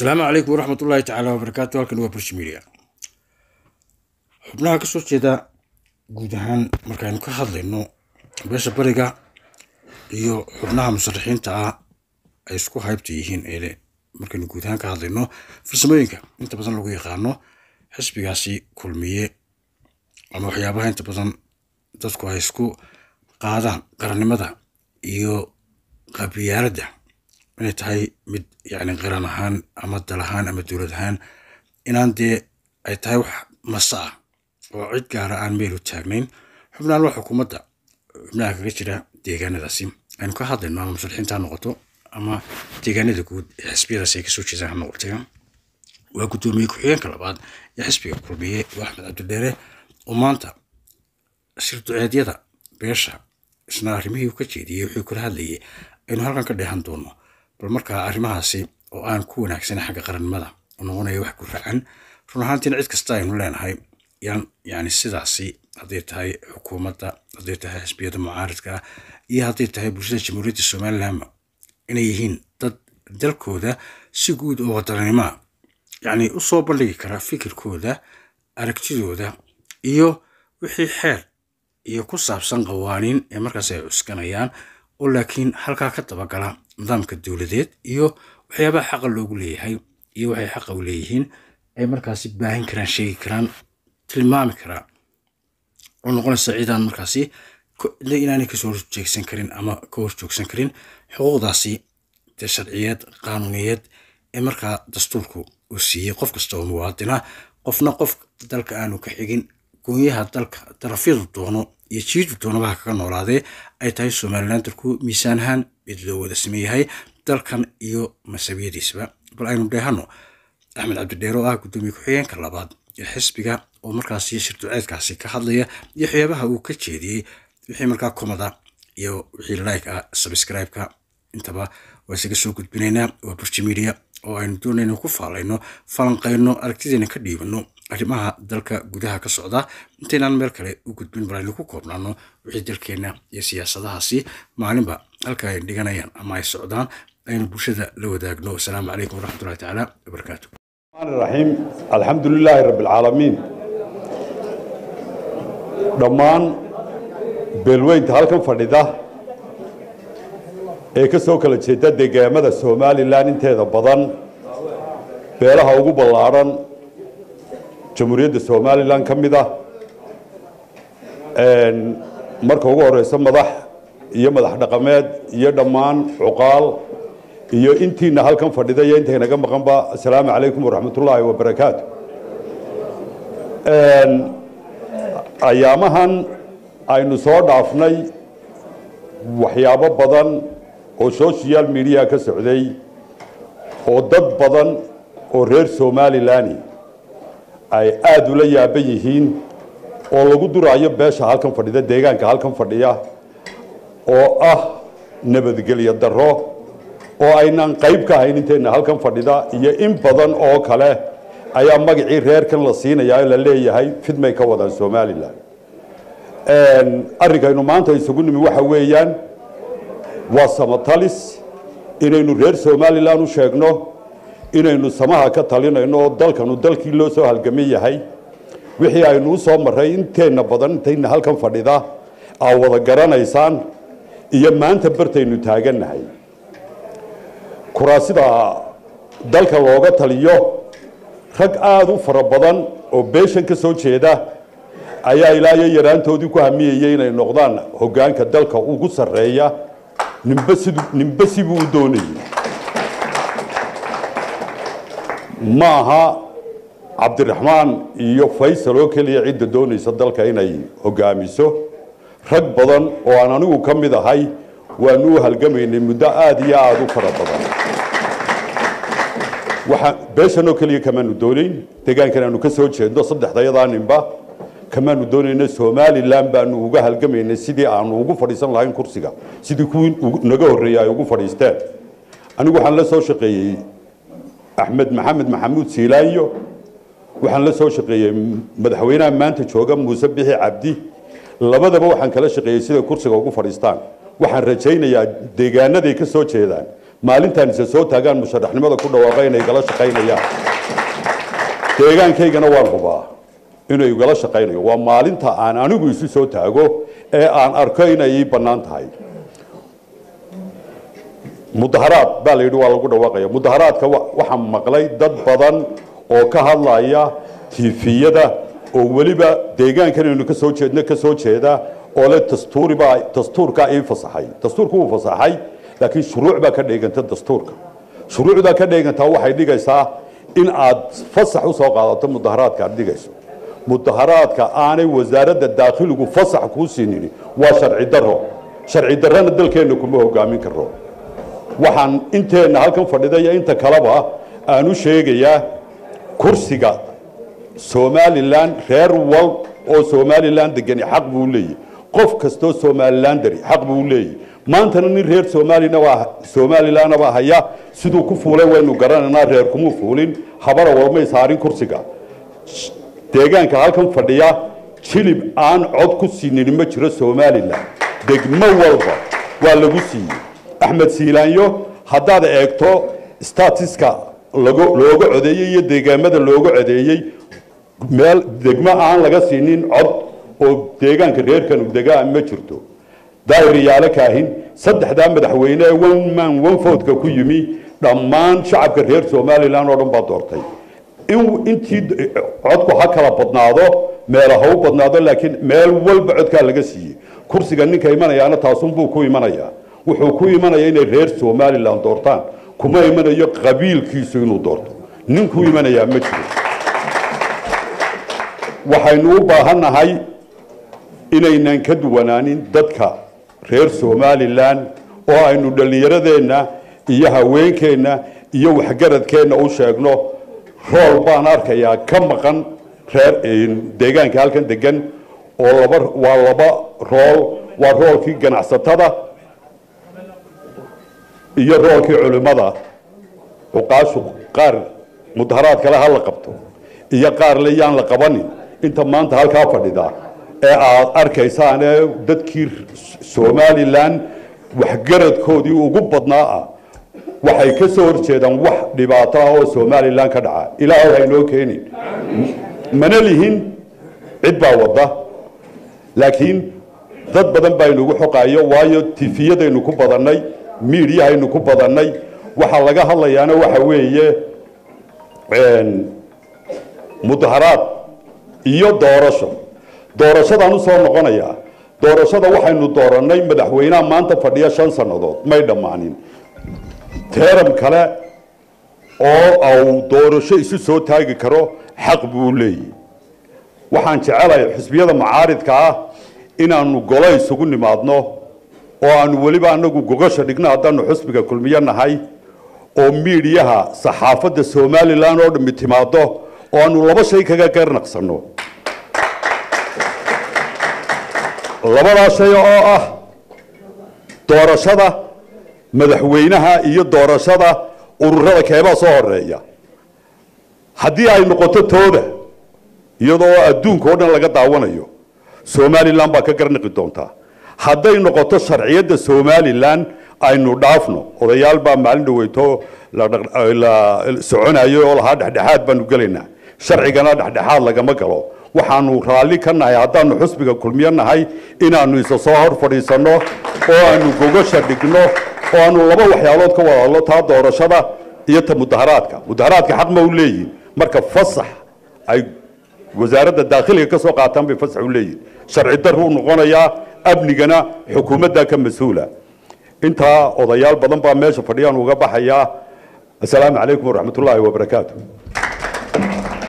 asalaamu calaykum waraxmat ullaahi tacaala wabarakaatu halkan waa burshi media xubnaha ka soo jeeda guud ahaan markaynu ka hadlayno beesha bariga iyo xubnaha musharaxiinta ah ay isku haybta yihiin eele markaynu guud ahaan ka hadlayno farsamooyinka inta badan lagu yaqaano xisbigaasi kulmiye ama waxyaabaha inta badan dadku ay isku qaadaan qarannimada iyo qabiyaaladda inay tahay mid yacni qaran ahaan ama dal ahaan ama dowlad ahaan inaan dee ay tahay wax masa ah oo cid gaara aan meel u taagnayn xubnahan waa xukuumadda xubnaha kaga jira deegaanadaasi aynu ka hadlayno ama musharaxiinta ha noqoto ama deegaanada guud ee xisbiyadaasi ay kasoo jeedaan ha noqotee waa guddoomiye ku-xigeenka labaad ee xisbiga kulmiye waa axmed cabdidheere oo maanta shirduceedyada beesha isna arrimihii uu ka jeediyey wuxuu kula hadlayay aynu halkan ka dheehan doono bal markaa arrimahaasi oo aan ku wanaagsanay xagga qarannimada oo noqonaya wax ku racan run ahaantiina cid kasta aynu leenahay yan yani sidaasi hadday tahay xukuumadda hadday tahay xisbiyada mucaaridka iyo hadday tahay bulshada jamhuuriyadda somalilandba inay yihiin dad dalkooda si guud oo wadaninimoa yacni u soo bandhigi kara fikirkooda aragtidooda iyo wixii xeer iyo ku saabsan qawaaniin ee markaas ay cuskanayaan oo laakiin halkaa ka dabagala nidaamka dowladeed iyo waxyaabaha xaqa loogu leeyahay iyo waxay xaqa u leeyihiin ay markaasi baahin karaan sheegi karaan tilmaami karaa oo noqonaysa ciidaan markaasi inaanay kasoo horjeegsan karin ama ka horjoogsan karin xuquuqdaasi dee sharciyeed qaanuuniyeed ee markaa dastuurku uu siiyey qof kasta oo muwaadina qofna qof dalka aanu ka xigin goonyaha dalka darafyadu doono iyo jiidu doonabaha kaga noolaadee ay tahay somalilan dalku miisaan ahaan mid loo wada sameeyahay dalkan iyo masabiyadiisaba bal aynu dheehano axmed cabdidheer oo ah guddoomiye ku-xigeenka labaad ee xisbiga oo markaasi shirduceedkaasi ka hadlaya iyo waxyaabaha uu ka jeediyey wixii markaa komada iyo wixii like ah subscribe-ka intaba waa isaga soo gudbinaynaa waa burji media oo aynu doonayno ku faalayno falanqayno aragtideena ka dhiibano arrimaha dalka gudaha ka socda intaynaan meel kale u gudbin bal aynu ku koobnaano wixii dalkeenna iyo siyaasadahaasi maalinba halka ay dhiganayaan ama ay socdaan aynu bulshada la wadaagno asalaamu calaykum waraxmatullahi tacaala wabarakaatu الرحيم الحمد لله رب العالمين dhammaan beelweynta halkan fadhida ee ka soo kala jeeda deegaamada somalilan inteeda badan beelaha ugu ballaadhan jamhuuriyadda somalilan ka mid ah marka ugu horeyso madax iyo madax dhaqameed iyo dhammaan cuqaal iyo intiina halkan fadhida iyo intaynaga maqanba assalaamu calaykum waraxmatullaahi wabarakaatu ayaamahan aynu soo dhaafnay waxyaabo badan oo social media ka socday oo dad badan oo reer somalilani ay aada ula yaaban yihiin oo lagu duraayo beesha halkan fadhida deegaanka halkan fadhiya oo ah nabadgelyo darro oo aynaan qayb ka ahayn intayna halkan fadhida iyo in badan oo kale ayaa magacii reerkan la siinayaa la leeyahay fidmay ka wadaan somalilan arrinkaynu maanta isugu nimi waxa weeyaan waa samatalis inaynu reer somalilan u sheegno inaynu samaha ka talinayno oo dalkanu dalkii loo soo halgaman yahay wixii aynu u soo maray inteenna badan intayna halkan fadhida aa wada garanaysaan iyo maanta bartaynu taagannahay kuraasida dalka looga taliyo rag aada u fara badan oo beeshan ka soo jeeda ayaa ilaa iyo yaraantoodii ku hamiyayay inay noqdaan hoggaanka dalka ugu sarreeya nimbe sid nimbe sibuu u doonayay ma aha cabdiraxmaan iyo faysal oo keliya cidda doonaysa dalka inay hoggaamiso rag badan oo aan anigu ka mid ahay waanu u halgamaynay muddo aada iyo aada u fara badan waxaa beeshanoo keliya kamaanu doonayn deegaankan aanu ka soo jeedno saddexdayadaa ninba kamaanu doonayna somalilan baanu uga halgamaynay sidii aanu ugu fadhiisan lahayn kursiga sidii kuwii naga horreeyey ay ugu fadhiisteen anigu waxaan la soo shaqeeyey axmed maxamed maxamuud siilaanyo waxaan la soo shaqeeyey madaxweynaha maanta jooga muuse bixi cabdi labadaba waxaan kala shaqeeyey siday kursiga ugu fadhiistaan waxaan rajaynayaa deegaanaday ka soo jeedaan maalintaan isa soo taagaan musharaxnimada ku dhawaaqa inay igala shaqaynayaan deegaankaygana waan hubaa inuu igala shaqaynayo waa maalinta aan anigu isu soo taago ee aan arko inay ii bannaan tahay mudaharaad baa la yidhi waa lagu dhawaaqaya mudaharaadka waxaan maqlay dad badan oo ka hadlaya tiifiyada oo weliba deegaankan aynu ka soo jeedno ka soo jeeda oo le dastuuribaa dastuurkaa ii fasaxay dastuurku wuu fasaxay laakiin shuruuc baa ka dheeganta dastuurka shuruucdaa ka dheegantaa waxay dhigaysaa in aad fasax usoo qaadato mudaharaadka aad dhigayso mudaharaadka aanay wasaaradda daakhiligu fasax kuu siinin waa sharci daro sharci darrana dalkeenna kuma hogaamin karo waxaan inteenna halkan fadhida iyo inta kaleba aan u sheegayaa kursiga somalilan reer wal oo somalilan degani xaq buu leeyahy qof kastoo somalilan dari xaq buu leeyahy maantana nin reer somalina somalilanna baa haya siduu ku fuulay waynu garanaynaa reer kumuu fuulin habara walmay saarin kursiga deegaanka halkan fadhiya jilib aan cod ku siinin ma jiro somalilan degmo walba waa lagu siiyey axmed siilaanyo haddaad eegto statiska looga codeeyey iyo deegaamada looga codeeyey meel degmo aan laga siinin cod oo deegaanka reerkanu degaa ma jirto daahiriyaale kaahin saddexdaa madaxweyne ee one man one votka ku yimi dhammaan shacabka reer somalilan oo dhan baa doortay intii codku ha kala badnaado meela ha u badnaado laakiin meel walba codkaa laga siiyey kursiga ninka imanayaana taasunbuu ku imanayaa wuxuu ku imanaya inay reer somalilan doortaan kuma imanayo qabiilkiisu inuu doorto nin ku imanayaa ma jiro waxaynu u baahannahay inaynan ka duwanaanin dadka reer somalilan oo aynu dhallinyaradeenna iyo haweenkeenna iyo waxgaradkeenna u sheegno rool baan arkayaa ka maqan reer deegaanka halkan degan oo laba waa laba rool waa roolkii ganacsatada iyo roolkii culimmada cuqaashu qaar mudaharaad kale ha la qabto iyo qaar le yaan la qabanin inta maanta halkaa fadhida ee aad arkaysaan ee dadkii somalilan waxgaradkoodii ugu badnaa ah waxay ka soo horjeedaan wax dhibaato ah oo somalilan ka dhaca ilaahay haynoo keenin mana lihin cid baa wadda laakiin dad badan baa inugu xoqaayo waayo tifiyadaynu ku badannay miidiyahaynu ku badannay waxaa laga hadlayaana waxa weeye mudaharaad iyo doorasho doorashadaan usoo noqonayaa doorashada waxaynu doorannay madaxweynaha maanta fadhiya shan sannadood may dhammaanin teeram kale oo au doorasho isu soo taagi karo xaq buu leeyahy waxaan jecelahay xisbiyada macaaridka ah inaanu golo isugu nimaadno oo aanu weliba anagu gogasha dhigno haddaanu xusbiga kulmiyo nahay oo miidiyaha saxaafadda somalilan oo dhammi timaado oo aanu laba shay kaga garnaqsanno labadaa shay oo ah doorashada madaxweynaha iyo doorashada ururada keebaa soo horeeya haddii ay noqoto tooda iyadoo adduunka oo dhan laga daawanayo somalilan baa ka garnaqi doontaa hadday noqoto sharciyadda somalilan aynu dhaafno odayaal baa maalin dhaweyto la soconayo oo lahaa dhexdhexaad baanu gelaynaa sharcigana dhexdhexaad lagama galo waxaanu raalli ka nahay haddaanu xusbiga kulmiyo nahay inaanu isa soo hor fadhiisanno oo aanu gogasha dhigno oo aanu laba waxyaalood ka wadalo taa doorashada iyo ta mudaharaadka mudaharaadka xaq ma u leeyihin marka fasax ay wasaaradda daakhiliga ka soo qaataan bay fasax u leeyihin sharci daruu noqonayaa amnigana xukuumadda ka mas-uula intaa odayaal badan baa meesha fadhiyaan uga baxayaa assalaamu calaykum waraxmat ullaahi wabarakaatu